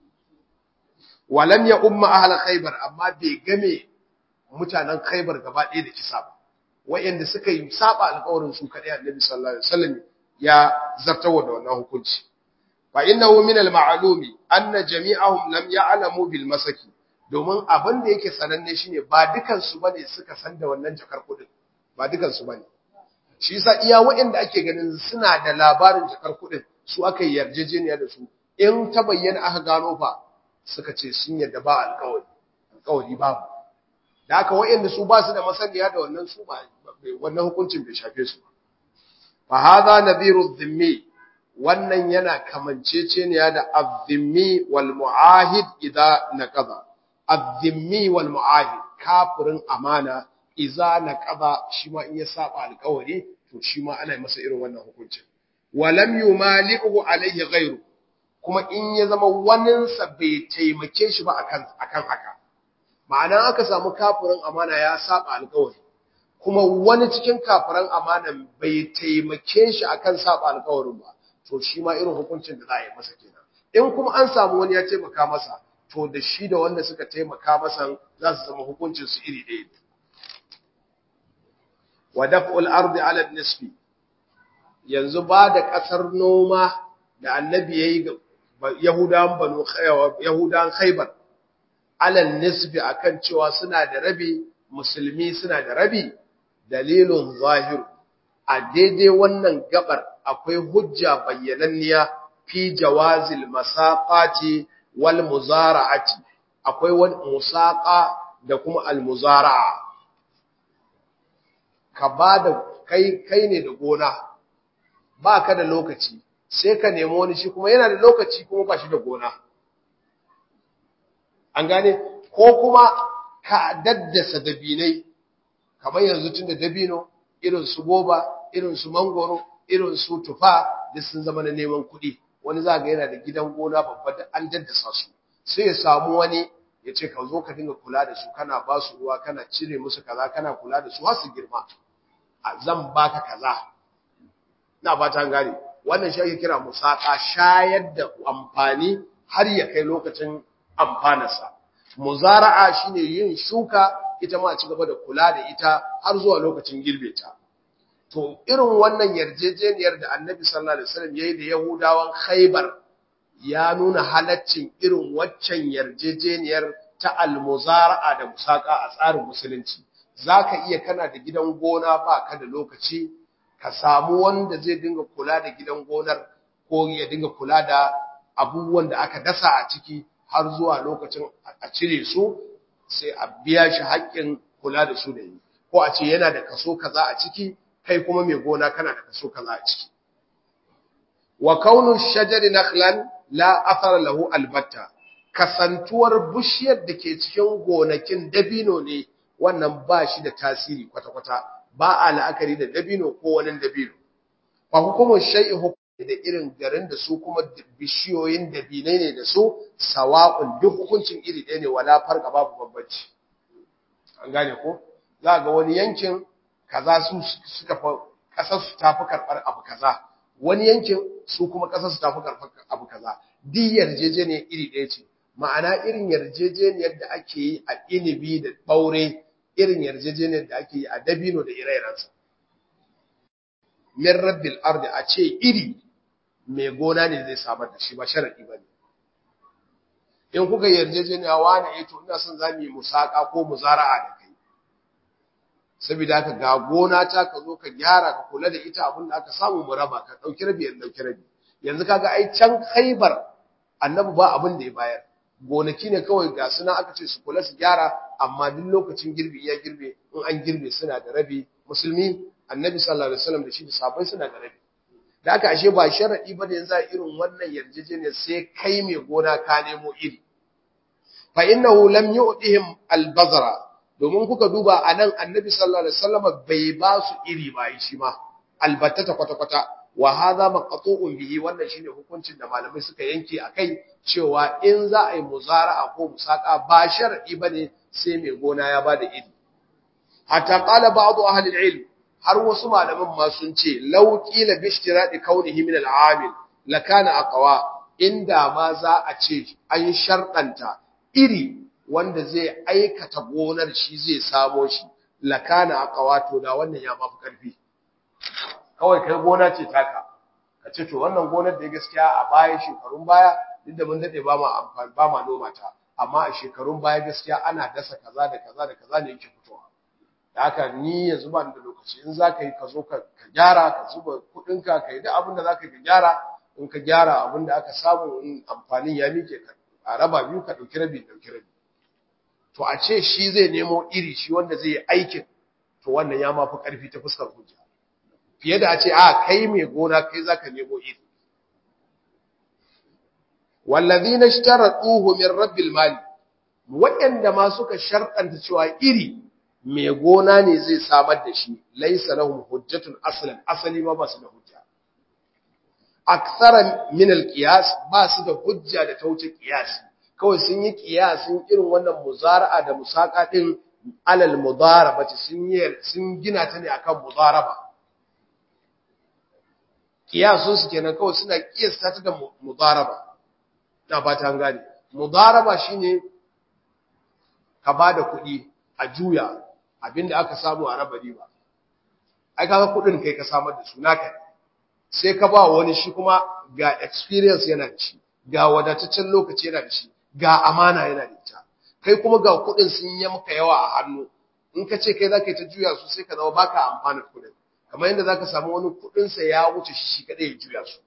walam ya umma ahla khaybar amma bai game mutanen khaybar gaba ɗaya da kisa ba wayanda suka yi saba alƙawarin su kadai annabi sallallahu alaihi wasallam ya zartawa da wannan hukunci fa innahu min al-ma'lumi anna jami'ahum lam ya'lamu bil masaki domin abin da yake sananne shine ba dukan su bane suka san da wannan jakar kudin ba dukan su bane shi yasa iya wayanda ake ganin suna da labarin jakar kudin su aka yi yarjejeniya da su in ta bayyana aka gano fa suka ce sun yadda ba alƙawari alƙawari babu da haka wayanda su ba su da masaniya da wannan su ba wannan hukuncin bai shafe su ba fa hadha nadhiru dhimmi wannan yana kamanceceniya da azzimmi wal mu'ahid idza naqada azzimmi wal mu'ahid kafirin amana idza naqada shi ma in ya saba alƙawari to shi ma ana masa irin wannan hukuncin walam yumali'u alayhi ghayru kuma in ya zama waninsa bai taimake shi ba akan akan haka ma'ana aka samu kafirin amana ya saba alƙawari kuma wani cikin kafiran amanan bai taimake shi akan saba alƙawarin ba to shi ma irin hukuncin da za a yi masa kenan in kuma an samu wani ya taimaka masa to da shi da wanda suka taimaka masa za su zama hukuncin su iri ɗaya wa daf'ul ardi ala nisfi yanzu ba da ƙasar noma da annabi yayi ga yahudan banu yahudan khaybar ala nisfi akan cewa suna da rabi musulmi suna da rabi dalilun zahiru a daidai wannan gabar akwai hujja bayyananniya fi jawazil masaqati wal muzara'ati akwai wani musaqa da kuma al muzara'a ka bada kai kai ne da gona baka da lokaci sai ka nemi wani shi kuma yana da lokaci kuma ba shi da gona an gane ko kuma ka daddasa dabinai kamar yanzu tun da dabino irin su goba irin su mangoro irin su tufa duk sun zama na neman kuɗi wani za ga yana da gidan gona babba da an daddasa su sai ya samu wani ya ce ka zo ka dinga kula da su kana ba su ruwa kana cire musu kaza kana kula da su har su girma a zan baka kaza na fata gane wannan shi ake kira musaka shayar da amfani har ya kai lokacin amfanarsa muzara'a shine yin shuka ita ma ci gaba da kula da ita har zuwa lokacin girbe ta to irin wannan yarjejeniyar da Annabi sallallahu alaihi wasallam yayi da Yahudawan Khaybar ya nuna halaccin irin waccan yarjejeniyar ta almuzara'a da musaka a tsarin musulunci zaka iya kana da gidan gona ba ka da lokaci ka samu wanda zai dinga kula da gidan gonar ko ya dinga kula da abubuwan da aka dasa a ciki har zuwa lokacin a cire su sai a biya shi haƙƙin kula da su da yi ko a ce yana da kaso kaza a ciki kai kuma mai gona kana da kaso kaza a ciki wa kaunu shajari nakhlan la athar lahu albatta kasantuwar bushiyar da ke cikin gonakin dabino ne wannan ba shi da tasiri kwata-kwata ba a la'akari da dabino ko wani dabino ba hukumar shai'i da irin garin da su kuma bishiyoyin dabinai ne da su sawa'un duk hukuncin iri ɗaya ne wala farka babu bambanci an gane ko za ga wani yankin kaza su suka fa kasar su tafi karɓar abu kaza wani yankin su kuma kasar su tafi karɓar abu kaza duk yarjejeniyar iri ɗaya ce ma'ana irin yarjejeniyar da ake yi a inibi da ɓaure irin yarjejeniyar da ake yi a dabino da ire-irensa min rabbil ardi a ce iri mai gona ne zai samar da shi ba sharadi ba ne in kuka yarjejeniya wani eh to ina son za mu yi musaka ko muzara'a da kai saboda haka ga gona ta ka zo ka gyara ka kula da ita abin da aka samu mu raba ka dauki rabi yan dauki rabi yanzu kaga ai can Khaibar annabi ba abin da ya bayar gonaki ne kawai ga suna aka ce su kula su gyara amma duk lokacin girbi ya girbe in an girbe suna da rabi musulmi annabi sallallahu alaihi wasallam da shi da sahabbai suna da rabi da aka ashe ba sharadi ba da yanzu a irin wannan yarjejeniyar sai kai mai gona ka nemo iri fa innahu lam yu'tihim al-bazra domin kuka duba anan annabi sallallahu alaihi wasallam bai ba su iri ba shi ma albattata kwata kwata wa hadha maqtu'un bihi wannan shine hukuncin da malamai suka yanke akai cewa in za a yi muzara'a ko musaka ba sharadi bane sai mai gona ya bada iri hatta qala ba'd ahli al-ilm har wasu malaman ma sun ce law qila bi ishtiradi kaunihi min al-amil lakana aqwa inda ma za a ce an sharɗanta iri wanda zai aikata gonar shi zai samo shi lakana aqwa to da wannan ya mafi karfi kawai kai gona ce taka ka ce to wannan gonar da gaskiya a baya shekarun baya duk da mun dade ba ma amfani ba ma noma ta amma a shekarun baya gaskiya ana dasa kaza da kaza da kaza ne yake fitowa da haka ni yanzu ba da lokaci in za ka yi ka zo ka gyara ka zuba kuɗinka ka yi duk abin da za ka yi ka gyara in ka gyara abin da aka samu in amfanin ya mike ka a raba biyu ka ɗauki rabi ɗauki rabi to a ce shi zai nemo iri shi wanda zai yi aikin to wannan ya mafi ƙarfi ta fuskar hujja fiye da a ce a kai mai gona kai za ka nemo iri wallazina ishtaratuhu min rabbil mali waɗanda ma suka sharɗanta cewa iri mai gona ne zai samar da shi laisa lahum hujjatun aslan asali ma ba su da hujja aksara min alqiyas ba su da hujja da tauce qiyas kawai sun yi qiyasin irin wannan muzara'a da musaka din alal mudarabati sun yi sun gina ta ne akan mudaraba qiyasun su kenan kawai suna qiyasta ta da mudaraba na ba ta gane mudaraba shine ka bada kuɗi a juya abinda aka samu a raba riba ai kaga kudin kai ka samar da su naka sai ka ba wani shi kuma ga experience yana da shi ga wadataccen lokaci yana da shi ga amana yana da ita kai kuma ga kudin sun yi maka yawa a hannu in ka ce kai zaka yi ta juya su sai ka zama baka amfana kudin kamar yadda zaka samu wani kudin sa ya wuce shi shi kadai ya juya su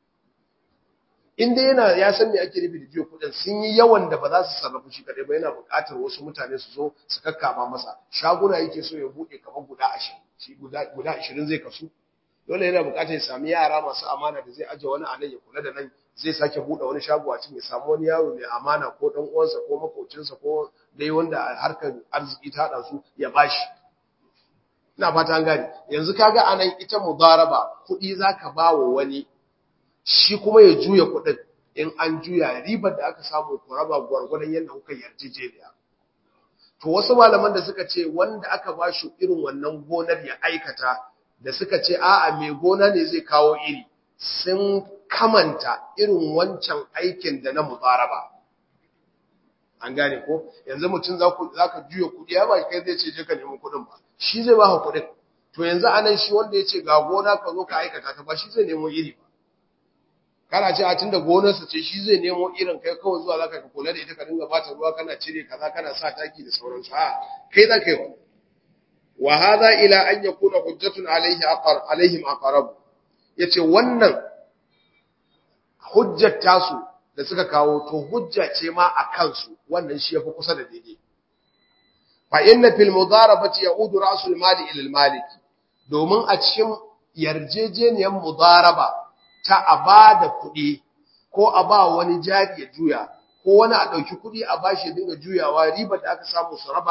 in dai yana ya san me ake nufi da juya kudin sun yi yawan da ba za su sarrafa shi kadai ba yana buƙatar wasu mutane su zo su kakkama masa shaguna yake so ya buɗe kamar guda 20 shi guda guda 20 zai kasu dole yana buƙatar ya sami yara masu amana da zai aje wani a nan ya kula da nan zai sake buɗe wani shago a cikin ya samu wani yaro mai amana ko dan uwansa ko makocinsa ko dai wanda harkar arziki ta hada su ya bashi ina fata an gane yanzu kaga anan ita mudaraba kuɗi zaka ba wa wani shi kuma ya juya kuɗin in an juya ribar da aka samu ku raba gwargwadon yadda kuka yarjejeniya to wasu malaman da suka ce wanda aka ba shi irin wannan gonar ya aikata da suka ce a'a mai gona ne zai kawo iri sun kamanta irin wancan aikin da na mudaraba an gane ko yanzu mutum za ka juya kuɗi ya ba kai zai ce je ka nemi kuɗin ba shi zai ba ka kuɗin to yanzu anan shi wanda ya ce ga gona ka zo ka aikata ta ba shi zai nemo iri ba kana ce a tunda gonarsa ce shi zai nemo irin kai kawai zuwa zaka ka kula da ita ka dinga bata ruwa kana cire kaza kana sa taki da sauransu a kai za ka yi wa wa hadha ila an yakuna hujjatun alaihi aqar alaihim aqrab yace wannan hujjar tasu da suka kawo to hujja ce ma a kansu wannan shi yafi kusa da daidai fa inna fil mudarabati yaudu ra'sul mali ila al maliki domin a cikin yarjejeniyar mudaraba ta a ba da kuɗi ko a ba wani jari ya juya ko wani a ɗauki kuɗi a bashi ya dinga juyawa riba da aka samu su raba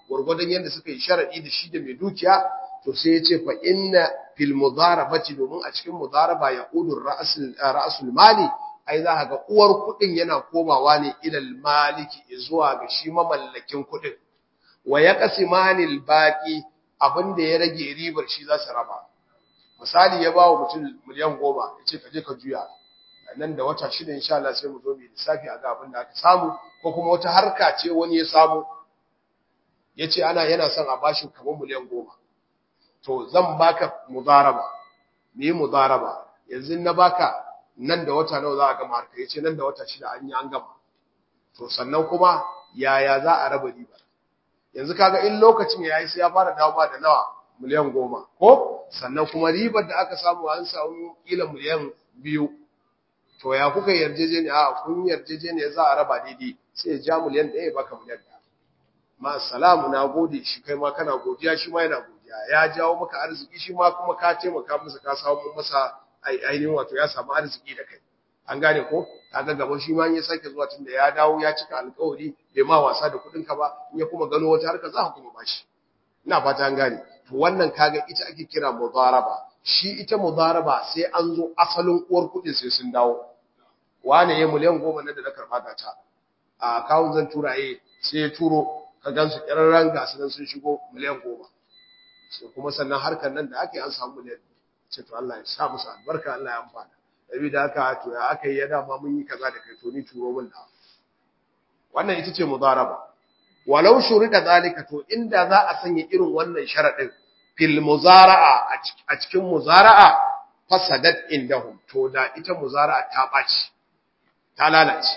gurgurdan yanda suka yi sharadi da shi da mai dukiya to sai ya ce fa inna fil mudarabati domin a cikin mudaraba ya qudur ra'sul ra'sul mali ai za ga uwar kudin yana komawa ne ilal maliki zuwa ga shi mamallakin kudin wa yaqsimani al baqi abinda ya rage ribar shi za su raba misali ya ba wa mutum miliyan goma ya ce ka je ka juya nan da wata shida insha Allah sai mu zo mu lissafi a ga abin da aka samu ko kuma wata harka ce wani ya samu ya ce ana yana son a bashi kamar miliyan goma to zan baka mudaraba me yi mudaraba yanzu na baka nan da wata nawa za a gama harka ya ce nan da wata shida an yi an gama to sannan kuma yaya za a raba riba yanzu kaga in lokacin ya yi sai ya fara dawowa da nawa miliyan goma ko sannan kuma ribar da aka samu an samu kila miliyan biyu to ya kuka yarjejeniya a kun yarjejeniya za a raba daidai sai ya ja miliyan ɗaya ya baka miliyan ɗaya ma salamu na gode shi kai ma kana godiya shi ma yana godiya ya jawo maka arziki shi ma kuma ka taimaka masa ka samu masa ainihin wato ya samu arziki da kai an gane ko kaga gaba shi ma ya sake zuwa tunda ya dawo ya cika alƙawari bai ma wasa da kuɗin ka ba in ya kuma gano wata harka za ka kuma bashi ina fata an gane to wannan kaga ita ake kira mudaraba shi ita mudaraba sai an zo asalin uwar kuɗin sai sun dawo wane ya miliyan goma na da na karɓa ga ta a kawun zan tura ye sai ya turo ka gansu ƙirarren gasu nan sun shigo miliyan goma sai kuma sannan harkar nan da ake an samu miliyan ce to Allah ya sa musu albarka Allah ya amfana dabi da haka to ya aka yi ya dama mun yi kaza da kai to ni turo min da wannan ita ce mudaraba walau shurida zalika to inda za a sanya irin wannan sharadin fil muzara'a a cikin muzara'a fasadat indahum to da ita muzara'a ta baci ta lalace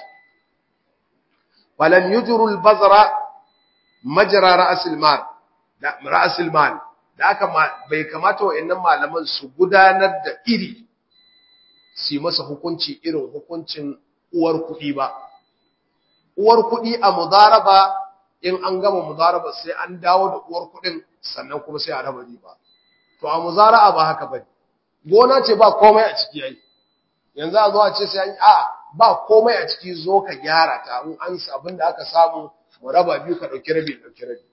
walan yujru al bazra majra ra's al mal da ra's al mal da aka bai kamata wa'annan malaman su gudanar da iri su masa hukunci irin hukuncin uwar kuɗi ba uwar kuɗi a mudaraba in an gama mudaraba sai an dawo da uwar kuɗin sannan kuma sai a raba riba to a muzara'a ba haka bane gona ce ba komai a ciki yayi yanzu a zo a ce sai an a ba komai a ciki zo ka gyara ta in an abin da aka samu mu raba biyu ka dauki rabi dauki rabi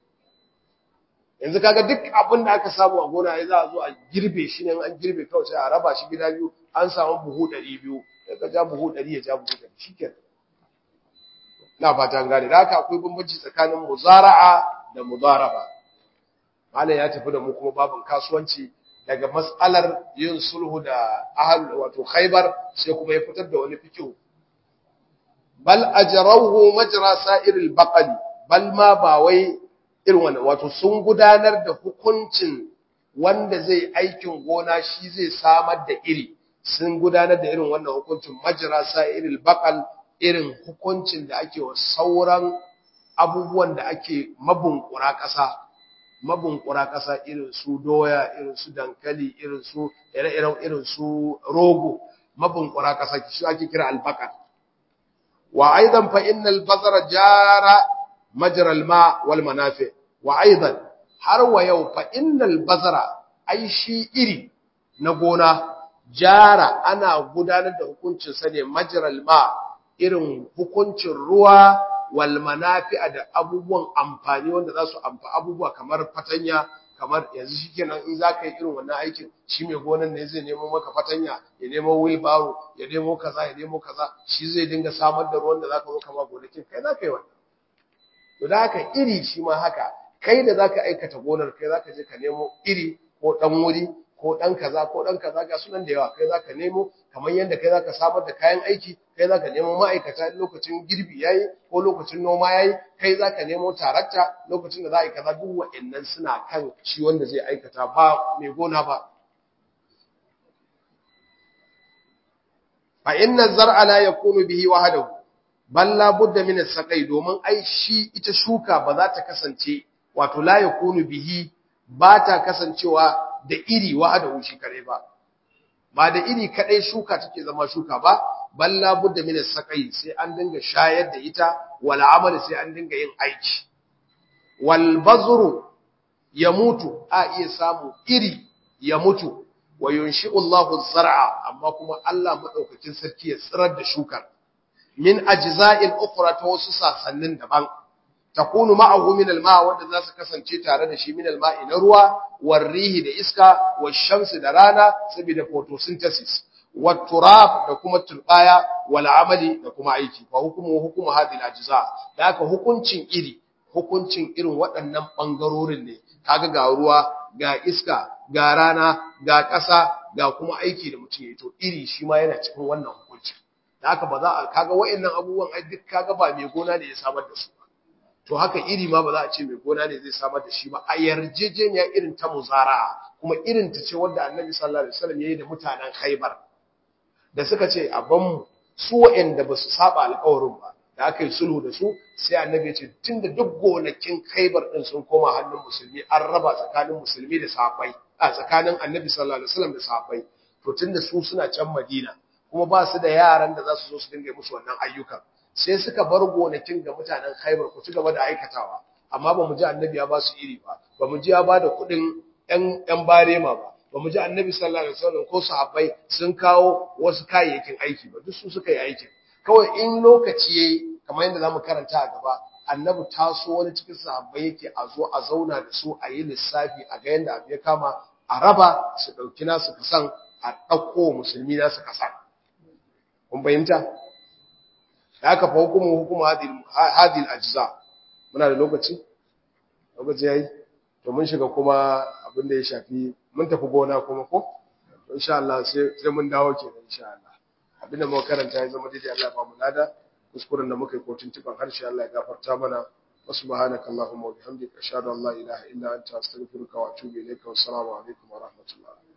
yanzu kaga duk abin da aka samu a gona ya za a zo a girbe shi ne an girbe kawai sai a raba shi gida biyu an samu buhu 200 sai ka ja buhu 100 ya ja buhu 100 shikenan na fata gane da haka akwai bambanci tsakanin muzara'a da mudaraba malam ya tafi da mu kuma babin kasuwanci daga mas'alar yin sulhu da ahal wato khaybar sai kuma ya fitar da wani fikihu bal ajrawhu majra sa'iril baqali bal ma ba wai irin wannan wato sun gudanar da hukuncin wanda zai aikin gona shi zai samar da iri sun gudanar da irin wannan hukuncin majra sa'iril baqal irin hukuncin da ake wa sauran abubuwan da ake mabunkura ƙasa mabunkura ƙasa irin su doya irin su dankali irin su ire-iren irin su rogo mabunkura ƙasa shi ake kira albakar wa aidan fa innal bazara jara majra alma wal manafi wa aidan har wa yau fa innal bazara ai shi iri na gona jara ana gudanar da hukuncin sa ne majra alma irin hukuncin ruwa wal manafi'a da abubuwan amfani wanda za su amfa abubuwa kamar fatanya kamar yanzu shikenan in zaka yi irin wannan aikin shi mai gonan ne zai nemo maka fatanya ya nemo wheelbarrow ya nemo kaza ya nemo kaza shi zai dinga samar da ruwan da zaka zo kama gonakin kai zaka yi wannan to da haka iri shi ma haka kai da zaka aikata gonar kai zaka je ka nemo iri ko dan wuri ko ɗan kaza ko ɗan kaza ga sunan da yawa kai za ka nemo kamar yadda kai za ka samar da kayan aiki kai za ka nemo ma'aikata lokacin girbi ya yi ko lokacin noma ya yi kai za ka nemo tarakta lokacin da za a yi kaza duk wa'annan suna kan shi wanda zai aikata ba mai gona ba fa inna zar'a la yakunu bihi wahdahu bal la budda min as-saqai domin ai shi ita shuka ba za ta kasance wato la yakunu bihi ba ta kasancewa da iri wahada shi kare ba ba da iri kadai shuka take zama shuka ba balla budda min sakai sai an dinga shayar da ita wal amal sai an dinga yin aiki wal bazru ya mutu a iya samu iri ya mutu wa yunshi'u Allahu zar'a amma kuma Allah madaukakin sarki ya tsirar da shukar min ajza'il ukhra ta wasu sasannin daban takunu ma'ahu min al-ma wanda za su kasance tare da shi min al-ma'i na ruwa warrihi da iska washamsi da rana saboda photosynthesis watturab da kuma turbaya wal amali da kuma aiki fa hukumu hukumu hadhihi al-ajza da haka hukuncin iri hukuncin irin waɗannan bangarorin ne kaga ga ruwa ga iska ga rana ga ƙasa ga kuma aiki da mutum ya to iri shi ma yana cikin wannan hukunci da haka ba za a kaga waɗannan abubuwan ai duk kaga ba mai gona ne ya samar da su to haka iri ma ba za a ce mai gona ne zai samar da shi ba a yarjejeniya irin ta muzara kuma irin ta ce wanda annabi sallallahu alaihi wasallam yayi da mutanen Khaibar da suka ce a ban mu su waɗanda ba su saba alƙawarin ba da aka yi sulhu da su sai annabi ya ce tunda duk gonakin Khaibar din sun koma hannun musulmi an raba tsakanin musulmi da sahabbai a tsakanin annabi sallallahu alaihi wasallam da sahabbai to tunda su suna can Madina kuma ba su da yaran da za su zo su dinga musu wannan ayyukan sai suka bar gonakin ga mutanen Khaibar ku ci gaba da aikatawa amma ba mu ji annabi ya ba su iri ba ba mu ji ya ba da kuɗin ƴan ƴan barema ba ba mu ji annabi sallallahu alaihi wasallam ko sahabbai sun kawo wasu kayayyakin aiki ba duk su suka yi aikin kawai in lokaci yayi kamar yadda zamu karanta a gaba annabi taso wani cikin sahabbai yake a zo a zauna da su a yi lissafi a ga yadda abu ya kama a raba su ɗauki nasu kasan a ɗauko musulmi nasu kasan kun fahimta da aka fa hukumu hukumu hadil ajza muna da lokaci lokaci yayi to mun shiga kuma abin da ya shafi mun tafi gona kuma ko insha Allah sai sai mun dawo kenan insha Allah abinda muka karanta ya zama daidai Allah ba mu lada kuskuren da muka yi ko tuntuban harshe Allah ya gafarta mana wa subhanaka allahumma wa bihamdika ashhadu an la ilaha illa anta astaghfiruka wa atubu ilayka wa assalamu alaikum wa rahmatullah